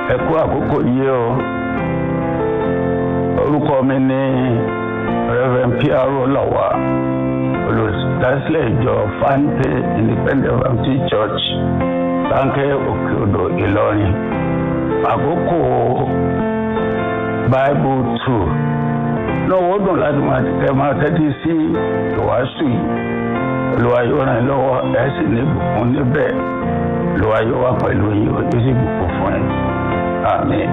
ẹ kú àkókò yìí o orúkọ mi ní reverend piaro lawa olùdásílẹ̀ ìjọ fante independent baptist church láńkẹ́ òkè odò ìlọrin àkókò bible two náà wọ́n dùn láti máa tẹ máa tẹ́tí sí ìwàásù yìí olùwà yóò ràn yín lọ́wọ́ ẹ̀ sì ní ìbùkún níbẹ̀ olùwà yóò wà pẹ̀lú yín ó sì bùkún fún yín àmín.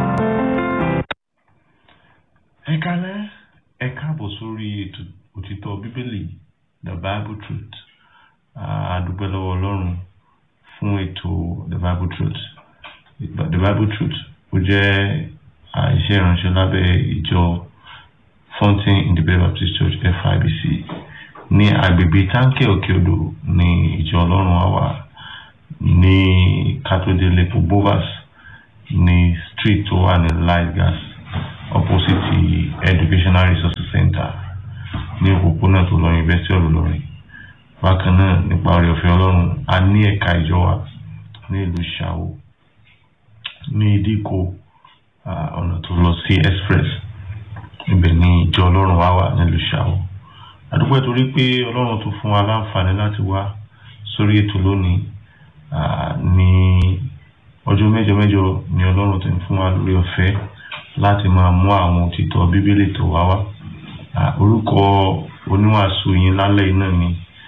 ẹ kálẹ́ ẹ káàbọ̀ sórí ètò òtítọ́ bíbélì the bible truth a dúpẹ́ lọ́wọ́ ọlọ́run fún ètò the bible truth the bible truth ó jẹ́ iṣẹ́ ìránṣẹ́ lábẹ́ ìjọ fountain independent baptist church fibc ní agbègbè táǹkì òkè odò ní ìjọ ọlọ́run wa wà ní katodele bovas ní street tó wà ní light gas opposite educational resources center ní òpópónà tó lọ university of Ìlọrin bákan náà nípa oore ọ̀fẹ́ ọlọ́run a ní ẹ̀ka ìjọ wa ní ìlú Ṣàwó ní ìdíkò ọ̀nà tó lọ sí express ibẹ̀ ní ìjọ ọlọ́run wa wà nílùú Ṣàwó àdúgbò torí pé ọlọ́run tó fún wa láǹfààní láti wá sórí ètò lónìí ní ọjọ́ mẹ́jọ mẹ́jọ ni ọlọ́run ti ń fún wa lórí ọ̀fẹ́ láti máa mú àwọn òtítọ́ bíbélì tó wá wá orúkọ oníwàásù yín lálẹ́ iná ni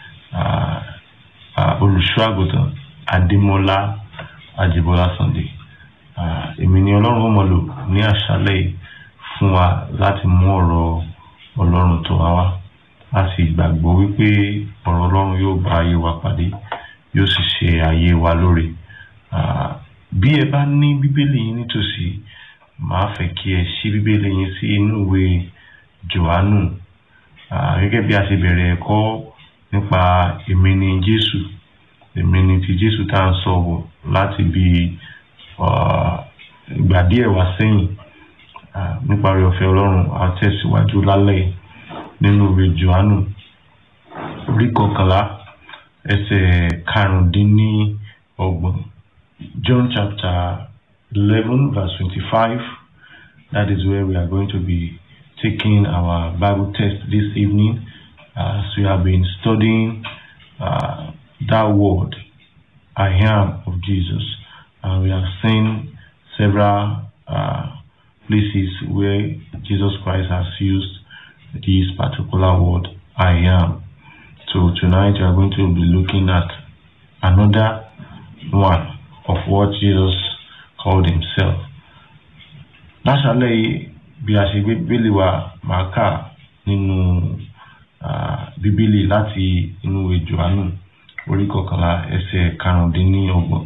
olùṣọ́ àgùntàn adémọlá àjẹbọlá sunday èmi ni ọlọ́run ó mọ̀ lò ní àṣálẹ́ yìí fún wa láti mú ọ̀rọ̀ ọlọ́run tó wá wá a sì gbàgbọ́ wípé ọ̀rọ̀ ọlọ́run yóò bá ayé wa pàdé yóò sì ṣe ayé wa lóore bí ẹ bá ní bíbélì yín nítòsí màá fẹ́ kí ẹ ṣí bíbélì yín sí inú ìwé johannu gẹ́gẹ́ bí a ṣe bẹ̀rẹ̀ ẹ̀kọ́ nípa èmi ni jésù èmi ni ti jésù tá à ń sọ wọ̀ láti bí ìgbà díẹ̀ wá sẹ́yìn nípa rẹ̀ ọ̀fẹ́ ọlọ́run a tẹ̀síwájú lálẹ́ nínú ìwé johannu orí kọkànlá ẹsẹ̀ karùndínlọ́gbọ̀n john chapter eleven verse twenty-five that is where we are going to be taking our bible text this evening as we have been studying uh, that word i am of jesus and we have seen several uh, places where jesus christ has used this particular word I am. So tonight we are going to be looking at another one of what Jesus called himself. Láṣálẹ̀ bí a ṣe gbé bíbélì wa máa kà nínú bíbélì láti inú ìwé Jòhánù orí kọkànlá ẹsẹ̀ karùndínlọ́gbọ̀n.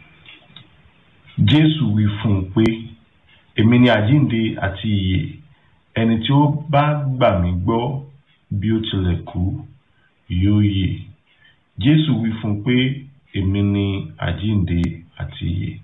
Jésù wí fún un pé èmi ni àjíǹde àti ìyè ẹni tí ó bá gbà mí gbọ́ bí ó tilẹ̀ kú yóò yè jésù wí fún un pé èmi ni àjíǹde àti ìyè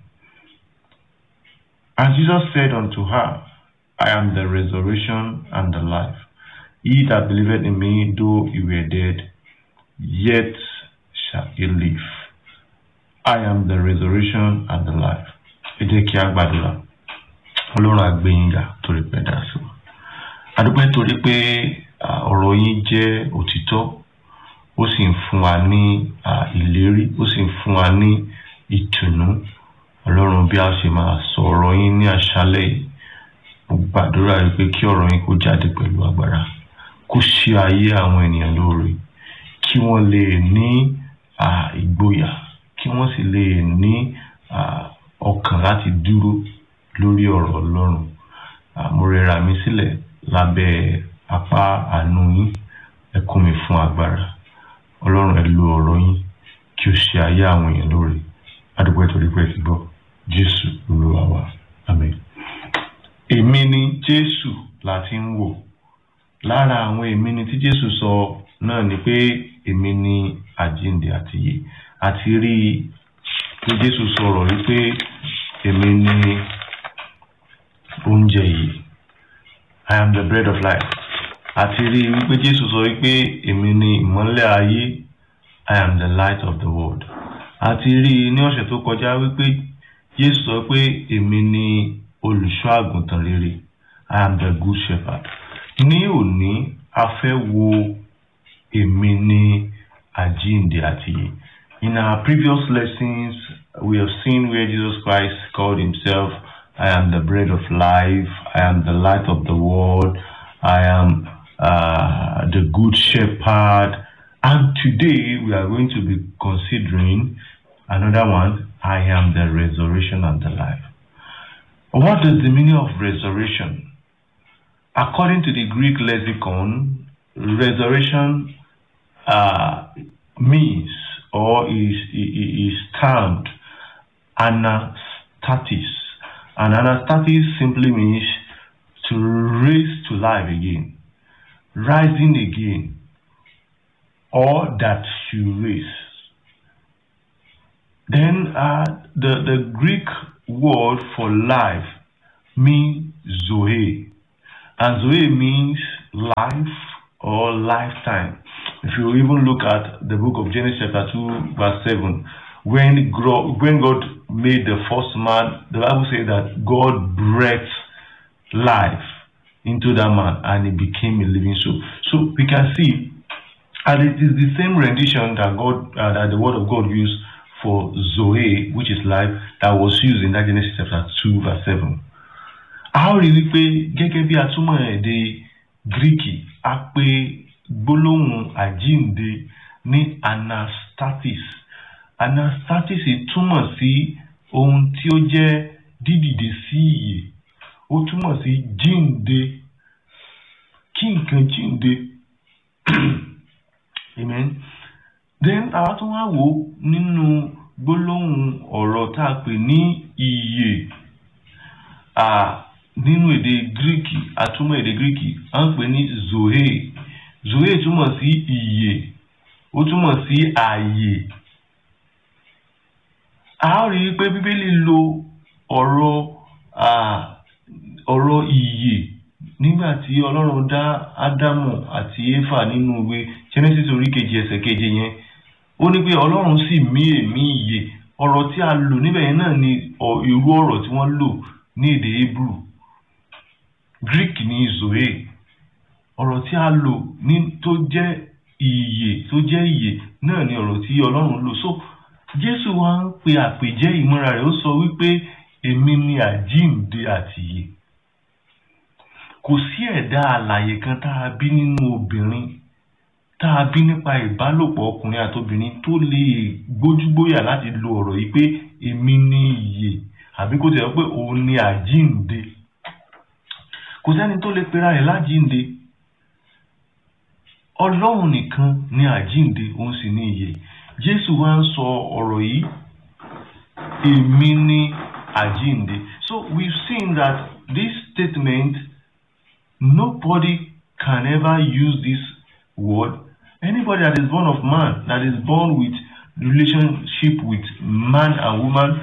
and jesus said unto her i am the resurrection and the life he that believeth in me though he were dead yet shall he live i am the resurrection and the life ẹ jẹ́ kí a gbàdúrà ọlọ́run àgbẹ̀yìngà torí pẹ́ dá sí wa adúpẹ́ torí pé ọ̀rọ̀ yín jẹ́ òtítọ́ ó sì ń fún wa ní ìlérí ó sì ń fún wa ní ìtùnú ọlọ́run bí a ṣe máa sọ ọ̀rọ̀ yín ní àṣálẹ̀ yìí mo gbàdúrà yìí pé kí ọ̀rọ̀ yín kó jáde pẹ̀lú agbára kó ṣe ayé àwọn ènìyàn lóore kí wọ́n lè ní ìgboyà kí wọ́n sì lè ní ọkàn láti dúró lórí ọ̀rọ̀ ọlọ́run mo rẹra mi sílẹ̀ lábẹ́ apá àánú yín ẹ kún mi fún agbára ọlọ́run ẹ lo ọ̀rọ̀ yín kí ó ṣe ayé àwọn èèyàn lóore adúgbò ìtòrí pé ti gbọ́ jésù olúwa wa àmín. èmi ni jésù la ti ń wò lára àwọn èmi ni tí jésù sọ náà ni pé èmi ni àjíǹde àti ìyè àti rí i pé jésù sọ̀rọ̀ wípé èmi ni oúnjẹ yìí I am the bread of life. Àti rí i wípé Jésù sọ wípé èmi ni ìmọ́lẹ̀ ayé I am the light of the world. Àti rí i ní ọ̀sẹ̀ tó kọjá wípé Jésù sọ pé èmi ni olùṣọ́ àgùntàn rere I am the good shepherd ní òní a fẹ́ wo èmi ni àjíǹde àti ìyè in our previous lessons we have seen where Jesus Christ called himself I am the bread of life I am the light of the world I am uh, the good shepherd and today we are going to be considering another one I am the resurrection and the life what is the meaning of resurrection according to the Greek lexicon, resurrection uh, means or is, is termed anastasis. And anastasis simply means to raise to life again, rising again, or that you raise. Then uh, the, the Greek word for life means zoe. And Zoe means life or lifetime. If you even look at the book of Genesis chapter 2 verse 7, when, when God made the first man, the Bible says that God breathed life into that man and he became a living soul. So we can see, and it is the same rendition that God, uh, that the word of God used for Zoe, which is life, that was used in that Genesis chapter 2 verse 7. a ó rí wípé gẹ́gẹ́ bí atúmọ̀ èdè gíríkì a pè gbólóhùn àjíǹde ní anastasis anastasis túmọ̀ sí ohun tí ó jẹ́ dídìde sí ìyè ó túmọ̀ sí jíǹde kí nǹkan jíǹde amen then àwa tún wá wò ó nínú gbólóhùn ọ̀rọ̀ tá a pè ní ìyè nínú èdè gíríkì àtúmọ̀ èdè gíríkì à ń pè ní zoe zoe túmọ̀ sí ìyè ó túmọ̀ sí ààyè a ó rí i pé bíbélì lo ọ̀rọ̀ ọ̀rọ̀ ìyè nígbà tí ọlọ́run dá ádámù àti éfà nínú ìwé genesis orí kejì ẹsẹ̀ keje yẹn ó ní pé ọlọ́run sì mí èémí ìyè ọ̀rọ̀ tí a lò níbẹ̀ yẹn náà ni irú ọ̀rọ̀ tí wọ́n lò ní èdè hebrew greek ní zoe ọ̀rọ̀ tí a lò ní tó jẹ́ ìyè tó jẹ́ ìyè náà ni ọ̀rọ̀ tí ọlọ́run lò so jésù wa ń pe àpèjẹ́ ìmúra rẹ̀ ó sọ wípé èmi ni àjíǹde àti ìyè kò sí ẹ̀dá alààyè kan tá a bí nínú obìnrin tá a bí nípa ìbálòpọ̀ ọkùnrin àtobìnrin tó lè gbójúgbóyà láti lo ọ̀rọ̀ yìí pé èmi ni ìyè àbí kó tẹ̀ pé òun ni àjíǹde kò sẹ́ni tó lè pera rẹ̀ lájíǹde ọlọ́run nìkan ni àjíǹde òun sì ni ìyè jésù wá ń sọ ọ̀rọ̀ yìí èmi ni àjíǹde so we've seen that this statement nobody can ever use this word anybody that is born of man that is born with relationship with man and woman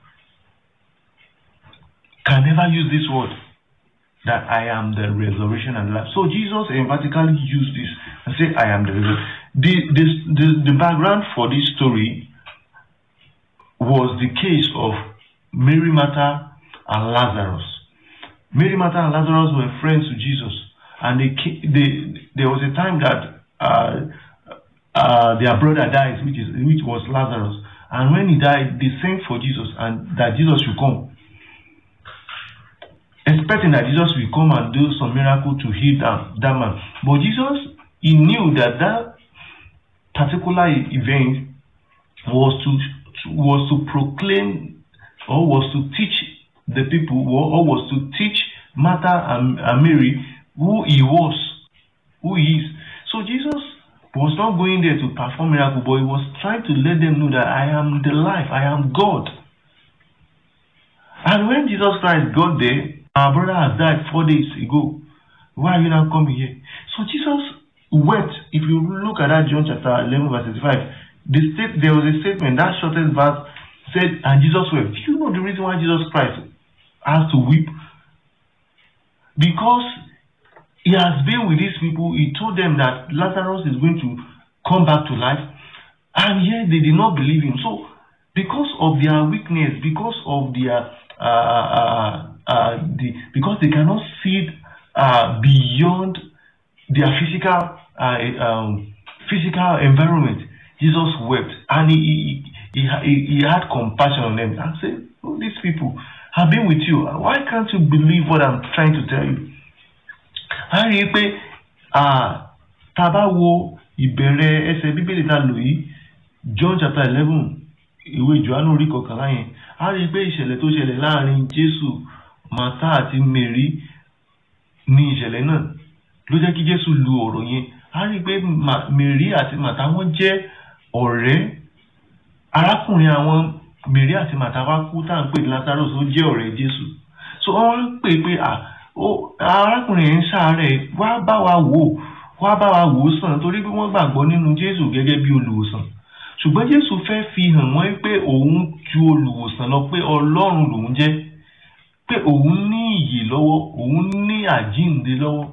can never use this word that I am the resurrection and life. So Jesus emphatically used this and said, I am the resurrection. The, this, the, the background for this story was the case of Mary Martha and Lazarus. Mary Martha and Lazarus were friends to Jesus, and they, they, there was a time that uh, uh, their brother died, which, is, which was Lazarus. And when he died, they sent for Jesus and that Jesus should come expecting that Jesus will come and do some miracle to heal that, that man. But Jesus, he knew that that particular event was to, to was to proclaim or was to teach the people or, or was to teach Martha and, and Mary who he was, who he is. So Jesus was not going there to perform miracle, but he was trying to let them know that I am the life, I am God. And when Jesus Christ got there, our brother has died four days ago. Why are you now coming here? So Jesus wept. If you look at that John chapter 11, verse 65, the state, there was a statement, that shortest verse said, and Jesus wept. Do you know the reason why Jesus Christ has to weep? Because he has been with these people, he told them that Lazarus is going to come back to life, and yet they did not believe him. So because of their weakness because of their uh, uh, uh, the because they cannot see uh, beyond their physical uh, um, physical environment Jesus wept and he he, he, he, he had compassion on them and said oh, these people have been with you why can't you believe what I'm trying to tell you a rí i pé tá a bá wo ìbẹ̀rẹ̀ ẹsẹ̀ bíbélì tá a lò yìí John chapter eleven ìwé Jòhánù orí kọkànlá yẹn a rí i pé ìṣẹ̀lẹ̀ tó ṣẹlẹ̀ láàrin Jésù Màtá àti Mary ní ìṣẹ̀lẹ̀ náà ló jẹ́ kí Jésù lu ọ̀rọ̀ yẹn a rí i pé Mary àti Màtá wọ́n jẹ́ ọ̀rẹ́ arákùnrin àwọn Mary àti Màtá wá kú tá à ń pè ní Lazarus ó jẹ́ ọ̀rẹ́ Jésù so wọ́n pè pé arákùnrin yẹn ń ṣàárẹ̀ wá bá wa wò wá bá wa wò ó sàn torí pé wọ́n gbàgbọ́ nínú Jésù gẹ́gẹ́ bí olùwòsàn ṣùgbọ́n Jésù fẹ́ fi hàn wọ́n pé òun ju olùwòsàn lọ pé Ọlọ́run lòun jẹ́ pé òun ní ìyè lọ́wọ́ òun ní àjíǹde lọ́wọ́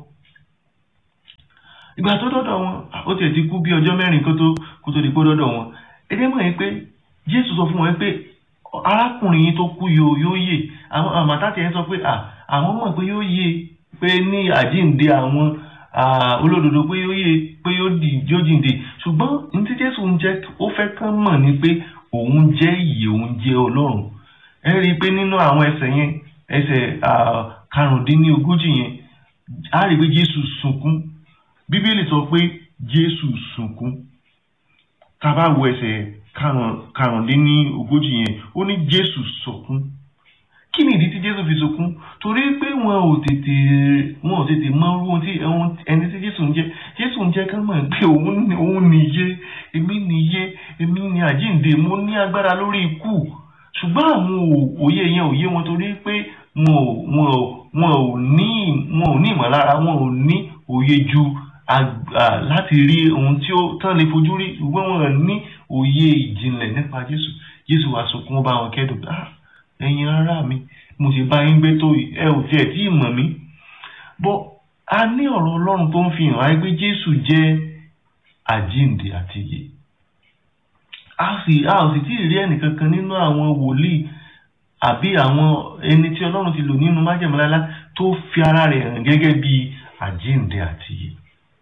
ìgbà tó dọ́dọ̀ wọn ó tiẹ̀ ti kú bí ọjọ́ mẹ́rin kó tó kó tó di pé dọ́dọ̀ wọn ẹgbẹ́ mọ̀ yẹn pé Jésù sọ fún wọn pé arákùnrin yìí tó kú yóò yóò yè àwọn àmàtà tiẹ̀ sọ pé àwọn mọ̀ pé yóò yè pé ní àjíǹde àwọn olódodo pé yóò yè pé yóò jíǹde ṣùgbọ́n ní tí Jésù ń jẹ́ ó fẹ́ kán mọ̀ ní pé òun jẹ́ ìyè òun jẹ́ Ọlọ́run ẹ rí i pé nínú àwọn ẹsẹ̀ yẹn ẹsẹ̀ karùndínlógójì yẹn á rí i pé Jésù sunkún Bíbélì sọ pé Jésù sunkún tá a bá wo ẹsẹ̀ karùndínlógójì yẹn ó ní Jésù sunkún kí ni ìdí tí Jésù fi sunkún torí pé wọn ò tètè wọn ò tètè mọ ohun tí ẹni tí Jésù ń jẹ Jésù ń jẹ ká mọ̀ pé òun òun nìyé èmi nìyé èmi ní àjíǹde mo ní agbára lórí ikú ṣùgbọ́n àwọn òye yẹn ò yé wọn torí pé wọn ò wọn ò wọn ò ní wọn ò ní ìmọ̀lára wọn ò ní òye ju láti rí ohun tí ó tán lè fojú rí ṣùgbọ́n wọn ò ní òye ìjìnlẹ̀ nípa Jésù Jésù wá sunkún bá wọn kẹ́dùn ah ẹ̀yin ará mi mo sì bá yín gbé tó ẹ ò tiẹ̀ tí ì mọ̀ mí bọ́ a ní ọ̀rọ̀ Ọlọ́run tó ń fi hàn wáyé pé Jésù jẹ́ àjíǹde àti ìyè a sì a ò sì tí ì rí ẹnìkankan nínú àwọn wòlíì àbí àwọn ẹni tí Ọlọ́run ti lò nínú májẹ̀mú láíláí tó fi ara rẹ̀ hàn gẹ́gẹ́ bí àjíǹde àti ìyè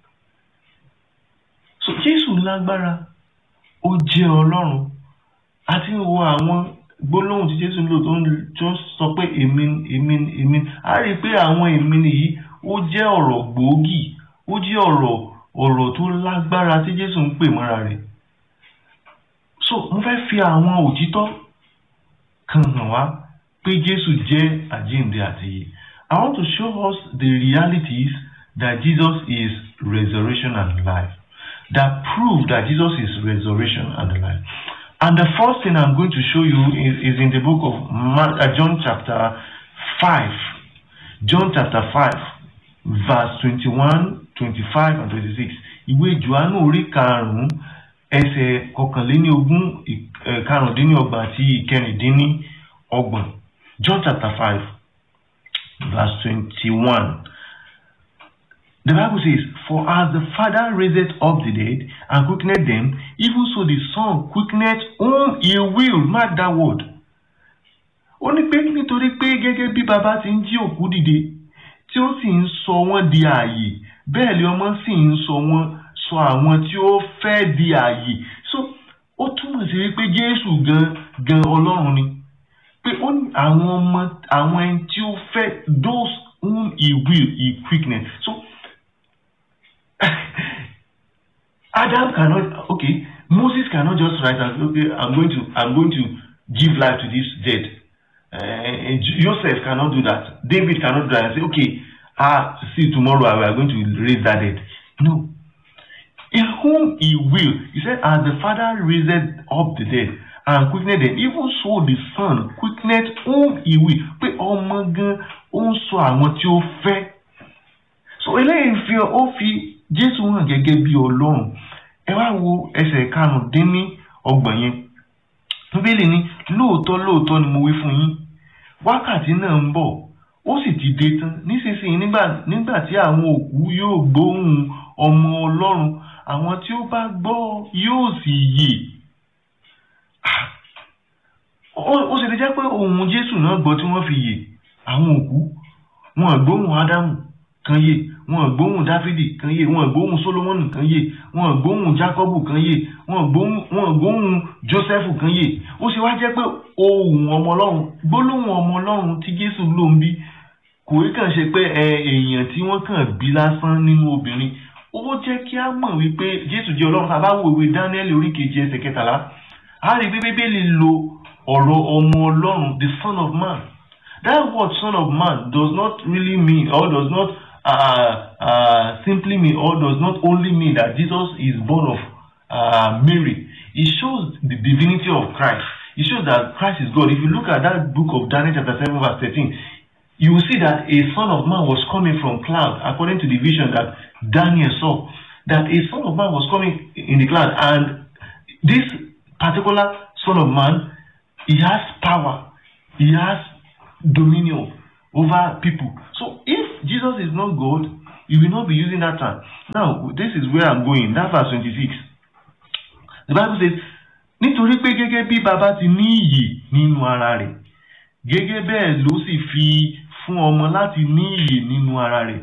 so Jésù lágbára ó jẹ́ Ọlọ́run àti wo àwọn gbólóhùn tí jésù ń lò tó ń sọ pé èmi èmi èmi a rí i pé àwọn èmi nìyí ó jẹ́ ọ̀rọ̀ gbòógì ó jẹ́ ọ̀rọ̀ ọ̀rọ̀ tó lágbára tí jésù ń pè mọ́ra rẹ̀ so mo fẹ́ fi àwọn òtítọ́ kan hàn wá pé jésù jẹ́ àjíǹde àti ìyè I want to show us the realities that Jesus is resurrection and life that prove that Jesus is resurrection and life. And the first thing I'm going to show you is, is in the book of Mark, uh, John chapter 5. John chapter 5, verse 21, 25, and 26. Ìwé Jòhánù orí karùn-ún ẹsẹ̀ kọkànléníogún karùndínlọ́gbọ̀n àti ìkẹrìndínlọ́gbọ̀n. John chapter 5, verse 21. The Bible says, For as the Father raised up the dead and quickened them, even so the Son quickened whom he will. Mark that word. Ó ní pé nítorí pé gẹ́gẹ́ bí bàbá ti ń jí òkú dìde tí ó sì ń sọ wọ́n di ààyè bẹ́ẹ̀ ni ọmọ sì ń sọ wọ́n sọ àwọn tí ó fẹ́ di ààyè. So ó túmọ̀ sí wípé Jésù gan gan Ọlọ́run ni. Pé ó ní àwọn ọmọ àwọn ẹni tí ó fẹ́ those whom he will he quickened. So Adam cannot okay Moses cannot just write and say okay I'm going to I'm going to give life to this dead uh, Joseph cannot do that David cannot do that and say okay ah see tomorrow we are going to raise that dead no in whom he will he said as the father raised up the dead and quickened them even so the son quickened whom he will pé ọmọ gan ó ń sọ àwọn tí ó fẹ́ so eléyìí fi ó fi jésù hàn gẹ́gẹ́ bí ọlọ́run ẹ wá wo ẹsẹ̀ karùndínní ọgbọ̀n yẹn bíbélì ní lóòótọ́ lóòótọ́ ni mo wí fún yín wákàtí náà ń bọ̀ ó sì ti dé tán nísinsìnyí nígbà nígbà tí àwọn òkú yóò gbóhùn ọmọ ọlọ́run àwọn tí ó bá gbọ́ yóò sì yè ó sì lè jẹ́ pé ohun Jésù náà gbọ́ tí wọ́n fi yè àwọn òkú wọn gbóhùn Ádámù kan yè wọn gbóhùn Dáfídì kan yè wọn gbóhùn Sólómọ́nì kan yè wọn gbóhùn Jákọ́bù kan yè wọn gbóhùn wọn gbóhùn Jósẹ́fù kan yè ó sì wá jẹ́ pé ohùn ọmọ Ọlọ́run gbólóhùn ọmọ Ọlọ́run tí Jésù ló ń bí kò rí kàn ṣe pé èèyàn tí wọ́n kàn bí lásán nínú obìnrin ó jẹ́ kí á mọ̀ wípé Jésù jẹ́ Ọlọ́run tá a bá wo ìwé Dáníẹ́lì orí kejì ẹsẹ̀ kẹtàlá a rí bí Bíbélì lo ọ̀rọ̀ ọmọ Ọlọ́run the son of man that word son of man does not really mean or does not uh, uh, simply mean or does not only mean that Jesus is born of uh, Mary it shows the divinity of Christ it shows that Christ is God if you look at that book of Daniel chapter seven verse thirteen you will see that a son of man was coming from cloud according to the vision that Daniel saw that a son of man was coming in the cloud and this particular son of man he has power he has dominion over people so if Jesus is not God he will not be using that term now this is where I'm going that verse twenty-six the Bible says nítorí pé gẹ́gẹ́ bí baba ti ní iyì nínú ara rẹ̀ gẹ́gẹ́ bẹ́ẹ̀ ló sì fi fún ọmọ láti ní iyì nínú ara rẹ̀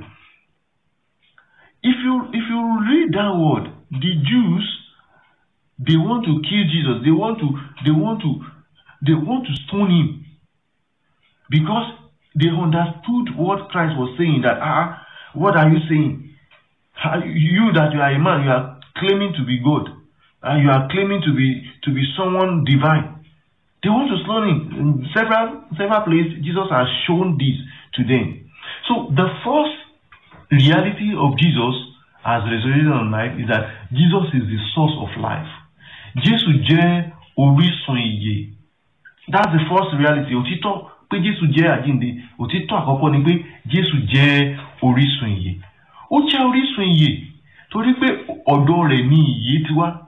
if you if you read that word the Jews they want to kill Jesus they want to they want to they want to stone him because they understood what Christ was saying that ah what are you saying you that you are a man you are claiming to be God and you are claiming to be to be someone divine they want to stone him in several several places Jesus has shown this to them so the first reality of Jesus as resurrected on life is that Jesus is the source of life Jésù jẹ́ orísun ìyè that's the first reality òtítọ́ pé Jésù jẹ́ àjíǹde òtítọ́ àkọ́kọ́ ni pé Jésù jẹ́ orísun ìyè ó jẹ́ orísun ìyè torí pé ọ̀dọ̀ rẹ̀ ni ìyè ti wá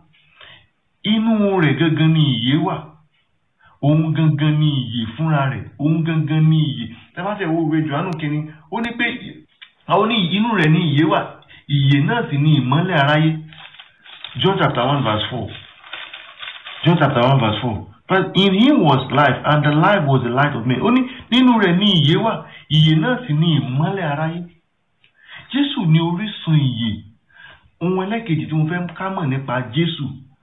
inú rẹ̀ gangan ni ìyè wà òun gangan ni ìyè fúnra rẹ̀ òun gangan ni ìyè tẹ́fàṣẹ wo ìwé Jòhánù kínní ó ní pé àwọn ní inú rẹ̀ ni ìyè wà ìyè náà sì ni ìmọ́lẹ̀ aráyé John chapter one verse four John chapter one verse four but in him was life and the life was the light of men ó ní nínú rẹ̀ ni ìyè wà ìyè náà sì ni ìmọ́lẹ̀ aráyé Jésù ni orísun ìyè ohun ẹlẹ́kejì tí mo fẹ́ ká mọ̀ nípa Jésù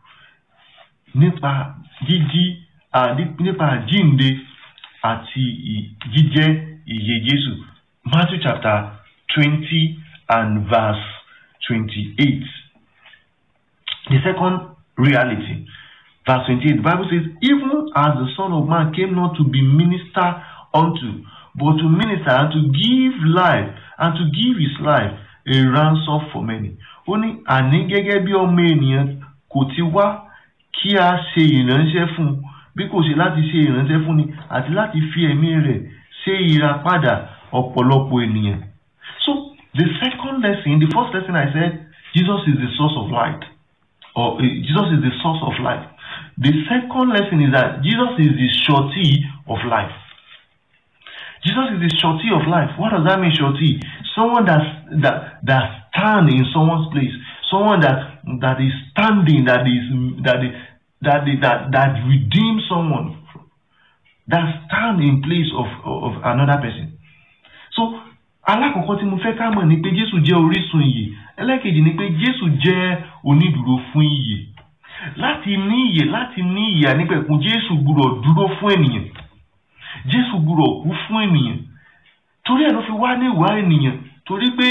nípa jíjí nípa àjínde àti jíjẹ́ ìyè Jésù Matthew chapter twenty and verse twenty-eight the second reality verse twenty-eight the Bible says even as the Son of Man came not to be ministered unto but to minister and to give life and to give his life a ransom for many ó ní àní gẹ́gẹ́ bí ọmọ ènìyàn kò ti wá kí a ṣe ìránṣẹ́ fún un bí kò ṣe láti ṣe ìránṣẹ́ fún ni àti láti fi ẹ̀mí rẹ̀ ṣe ìràpadà ọ̀pọ̀lọpọ̀ ènìyàn. So the second lesson the first lesson I said Jesus is the source of light or uh, Jesus is the source of life. The second lesson is that Jesus is the surety of life. Jesus is the surety of life. What does that mean, surety? Someone that's, that that stand in someone's place. Someone that that is standing, that is that is, that is, that that redeems someone. That stand in place of of another person. So alákọ̀ọ́kọ́ tí mo fẹ́ ká mọ̀ ni pé Jésù jẹ́ orísun ìyè ẹlẹ́kejì ni pé Jésù jẹ́ onídùúró fún ìyè láti ní ìyè láti ní ìyè ànípẹ̀kun Jésù gbúdọ̀ dúró fún ènìyàn Jésù gbúdọ̀ kú fún ènìyàn torí ẹ̀ ló fi wá ní ìwà ènìyàn torí pé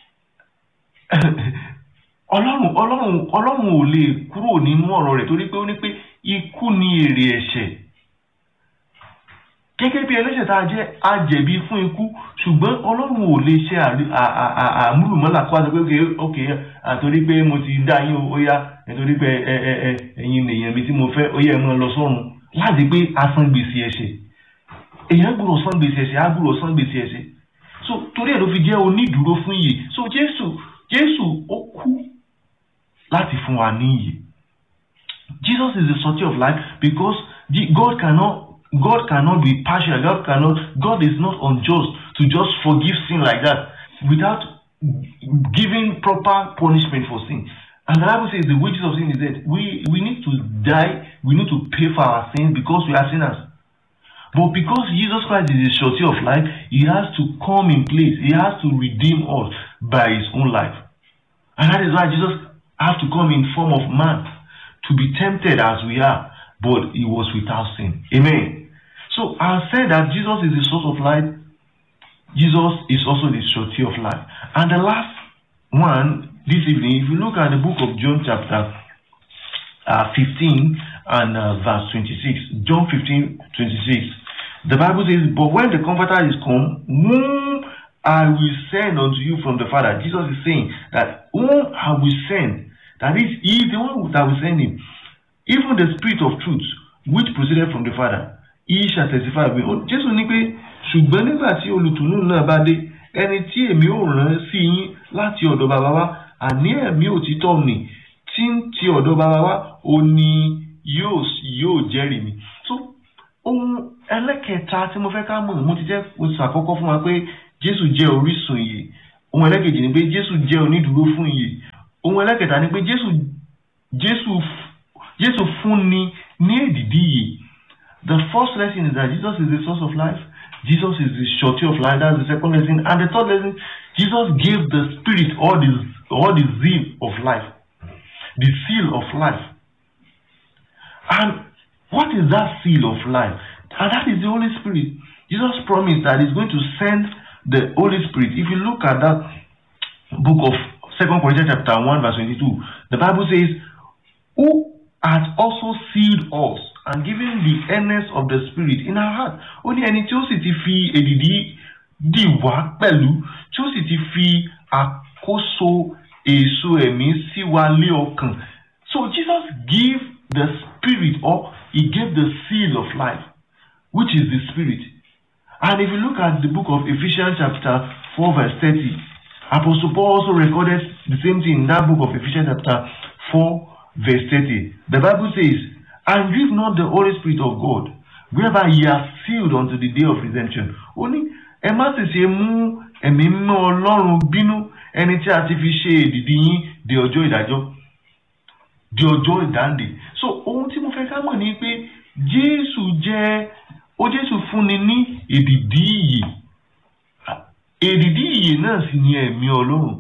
ọlọ́run ọlọ́run ọlọ́run ò lè kúrò nínú ọ̀rọ̀ rẹ̀ torí pé ó ní pé ikú ni èrè ẹ̀ṣẹ̀ gẹ́gẹ́ bí ẹlẹ́ṣẹ̀ tá a jẹ́ a jẹ̀bi fún ikú ṣùgbọ́n ọlọ́run ò lè ṣe àmúlùmọ́là kó a sọ pé ok ok àtòrí pé mo ti dá yín ó yá nítorí pé ẹ ẹ ẹ ẹ̀yin èèyàn mi tí mo fẹ́ ó yẹ ẹ máa lọ sọ́run láti pé a san gbèsè ẹ̀ṣẹ̀ èèyàn gbúdọ̀ san gbèsè ẹ̀ṣẹ̀ á gbúdọ̀ san gbèsè ẹ̀ṣẹ̀ so torí ẹ̀ ló fi jẹ́ onídùúró fún iyè so jésù jésù ó kú láti fún wa ní iyè Jesus is the source of life because God cannot God cannot be partial. God cannot. God is not unjust to just forgive sin like that without giving proper punishment for sin. And the Bible says the wages of sin is death. We we need to die. We need to pay for our sins because we are sinners. But because Jesus Christ is the surety of life, He has to come in place. He has to redeem us by His own life. And that is why Jesus has to come in form of man to be tempted as we are, but He was without sin. Amen. So I said that Jesus is the source of life. Jesus is also the surety of life. And the last one this evening, if you look at the book of John chapter uh, 15 and uh, verse 26, John 15, 26, the Bible says, But when the Comforter is come, whom I will send unto you from the Father, Jesus is saying that whom I will send, that is, he is the one that will send him, even the Spirit of truth, which proceeded from the Father, he shall testify of me. Jésù ní pé ṣùgbọ́n nígbà tí olùtùnú náà bá dé ẹni tí èmi ò rán sí yín láti ọ̀dọ̀ bàbá wa àní ẹ̀mí òtítọ́ nì tí ń ti ọ̀dọ̀ bàbá wa ó ní yóò yóò jẹ́rìí mi. so ohun ẹlẹ́kẹta tí mo fẹ́ ká mọ̀ mo ti jẹ́ oṣù àkọ́kọ́ fún wa pé jésù jẹ́ orísun ìyè ohun ẹlẹ́kejì ni pé jésù jẹ́ onídùúró fún ìyè ohun ẹlẹ́kẹta ni pé jésù jésù jésù fúnni ní èdìdí ìyè the first lesson is that jesus is the source of life jesus is the surety of life that's the second lesson and the third lesson jesus gave the spirit all the all the zeal of life the seal of life and what is that seal of life and that is the holy spirit jesus promised that he's going to send the holy spirit if you look at that book of second corinthians chapter 1 verse 22 the bible says who hath also sealed us and given the earnest of the spirit in our heart ó ní ẹni tí ó sì ti fi èdìdí dì wá pẹ̀lú tí ó sì ti fi àkóso èso ẹ̀mí sí wa lé ọkàn so jesus gave the spirit or he gave the seal of life which is the spirit and if you look at the book of ephesians chapter 4 verse 30 apostle paul also recorded the same thing in that book of ephesians chapter 4 verse 30 the bible says and grieve not the Holy Spirit of God, whereby ye are sealed unto the day of redemption. Ó ní ẹ má sì ṣe mú ẹ̀mí mímọ́ Ọlọ́run bínú ẹni tí a ti fi ṣe èdìdì yín di ọjọ́ ìdájọ́ di ọjọ́ ìdáǹdè. So ohun tí mo fẹ́ ká mọ̀ ni pé Jésù jẹ́ ó Jésù fúnni ní èdìdì ìyè. Èdìdì ìyè náà sì ni ẹ̀mí Ọlọ́run.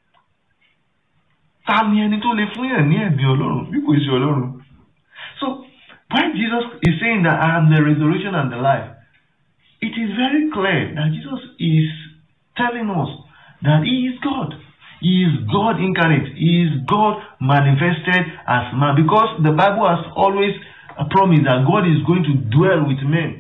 Ta ni ẹni tó lè fún yàn ní ẹ̀mí Ọlọ́run bí kò ṣe Ọlọ́run? So when Jesus is saying that I am the resurrection and the life, it is very clear that Jesus is telling us that He is God. He is God incarnate. He is God manifested as man. Because the Bible has always promised that God is going to dwell with men.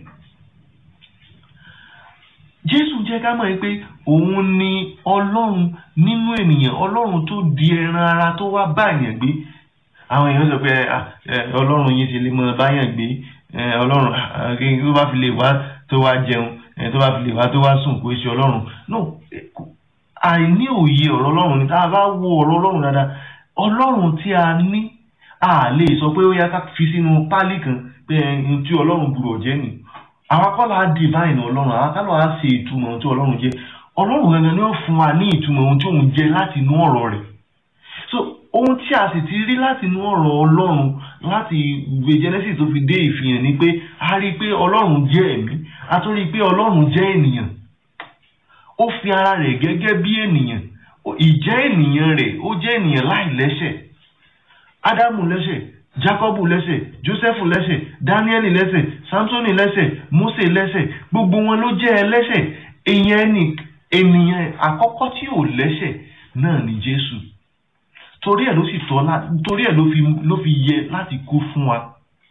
Jésù jẹ́ ká mọ̀ pé òun ni Ọlọ́run nínú ènìyàn Ọlọ́run tó di ẹran ara tó wá bá èèyàn gbé àwọn èèyàn sọ pé ọlọ́run yìí ti lè mọ báyàn gbé ọlọ́run tó bá fi lè wá tó wá jẹun tó bá fi lè wá tó wá sùn kó ṣe ọlọ́run no àìní òye ọ̀rọ̀ ọlọ́run ni tá a bá wo ọ̀rọ̀ ọlọ́run dáadáa ọlọ́run tí a ní a lè sọ pé ó yá ká fi sínú pálí kan pé ẹni tí ọlọ́run gbúdọ̀ jẹ́ nì àwọn akọ́lọ́ á divine ọlọ́run àwọn akọ́lọ́ á ṣe ìtumọ̀ ohun tí ọlọ́run jẹ́ ọlọ́run gangan ni ó fún wa ní ìtumọ̀ ohun tí òun jẹ́ láti inú ọ̀rọ̀ rẹ̀ so ohun tí a sì ti rí láti inú ọ̀rọ̀ ọlọ́run láti ìwé genesis tó fi dé ìfihàn ni pé a rí i pé ọlọ́run jẹ́ ẹ̀mí a tún rí i pé ọlọ́run jẹ́ ènìyàn ó fi ara rẹ̀ gẹ́gẹ́ bí ènìyàn ìjẹ́ ènìyàn rẹ̀ ó jẹ́ ènìyàn láì lẹ́ṣẹ̀ ádámù lẹ́ṣẹ̀ jákọ́bù lẹ́ṣẹ̀ jósẹ́fù lẹ́ṣẹ̀ dáníẹ́lì lẹ́ṣẹ̀ sámsónì lẹ́ṣẹ̀ mósè lẹ́ṣẹ̀ gbogbo wọn ló jẹ́ ẹlẹ́ṣẹ̀ èèyàn ènìyàn àkọ́kọ́ tí ò lẹ́ṣẹ̀ náà ni jésù torí ẹ̀ ló sì tọ́ torí ẹ̀ ló fi ló fi yẹ láti kú fún wa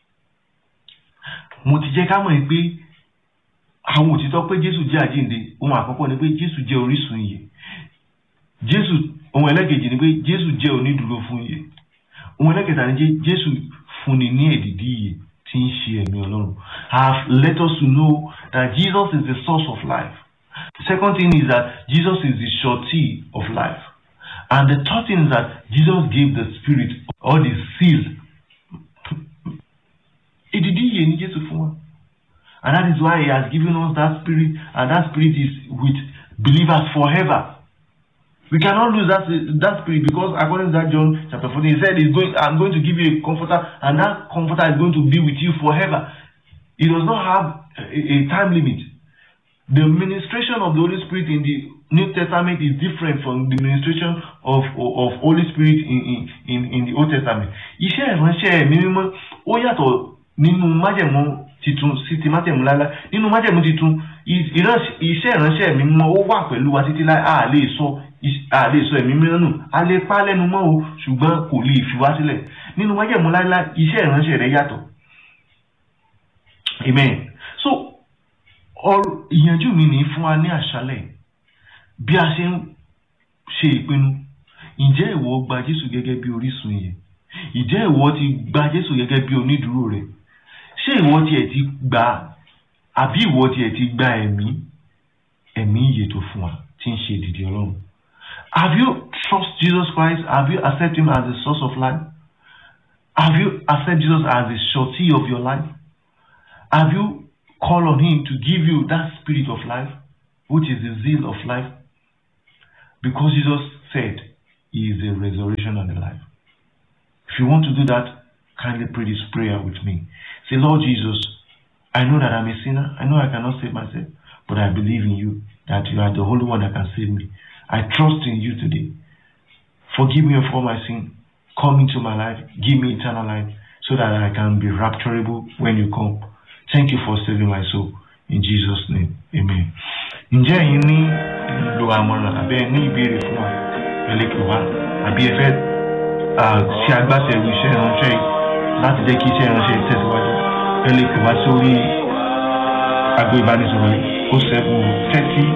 mo ti jẹ́ ká mọ̀ pé àwọn òtítọ́ pé jésù jẹ́ àjíǹde ohun àkọ́kọ́ ni pé jésù jẹ́ orísun ìyè jésù ohun ẹlẹ́kejì ni pé jésù jẹ́ onídùúró fún ìyè ohun ẹlẹ́kẹta ni jésù fúnni ní èdìdí ìyè tí ń ṣe ẹ̀mí ọlọ́run have let us know that jesus is the source of life the second thing is that jesus is the surety of life And the third thing is that Jesus gave the Spirit or the seal. Èdìdí ìyè ni Jésù fún wa. And that is why he has given us that spirit and that spirit is with believers forever. We cannot lose that, that spirit because according to that John chapter 14, he said, he's going, I'm going to give you a comforter and that comforter is going to be with you forever. it does not have a, a time limit. The ministration of the Holy Spirit in the New Testament is different from the ministration of of, of Holy Spirit in, in in in the Old Testament. Iṣẹ́ ìránṣẹ́ ẹ̀mí mímọ́ ó yàtọ̀ nínú májẹ̀mú titun sí ti májẹ̀mú láíláí nínú májẹ̀mú titun ìránṣẹ́- iṣẹ́ ìránṣẹ́ ẹ̀mí mímọ́ ó wà pẹ̀lú wa títí láí a lè sọ is- a lè sọ ẹ̀mí mímọ́ nù a lè pa á lẹ́nu mọ́ o ṣùgbọ́n kò lè fi wá sílẹ̀ nínú májẹ̀mú láíláí iṣẹ́ ìránṣẹ́ rẹ̀ yàtọ̀ amen so ọ̀rọ̀ ìyànjú mi ní fún wa ní àṣálẹ̀ bí a ṣe ń ṣe ìpinnu ǹjẹ́ ìwọ gba Jésù gẹ́gẹ́ bí orísun yẹn ǹjẹ́ ìwọ ti gba Jésù gẹ́gẹ́ bí onídùúró rẹ̀ ṣé ìwọ tiẹ̀ ti gba àbí ìwọ tiẹ̀ ti gba ẹ̀mí ẹ̀mí ìyè tó fún wa tí ń ṣe ìdìdì Ọlọ́run have you trust Jesus Christ have you accept him as the source of life have you accept Jesus as the surety of your life have you call on him to give you that spirit of life which is the zeal of life because Jesus said he is the resurrection and the life if you want to do that kindly pray this prayer with me say Lord Jesus I know that I'm a sinner I know I cannot save myself but I believe in you that you are the only one that can save me I trust in you today forgive me of all my sin come into my life give me eternal life so that I can be rapturable when you come thank you for saving my soul in Jesus name amen ǹjẹ́ ẹ̀yin ní lo àmọ̀ràn àbẹ́ ẹ ní ìbéèrè fún wa ẹ lè pè wá àbí ẹ fẹ́ ah, ṣe agbátẹrù iṣẹ́ ìránṣẹ́ yìí láti jẹ́ kí iṣẹ́ ìránṣẹ́ yìí tẹ̀síwájú ẹ lè pè wá sórí agbo ìbánisọ̀rọ̀ yìí ó seven thirty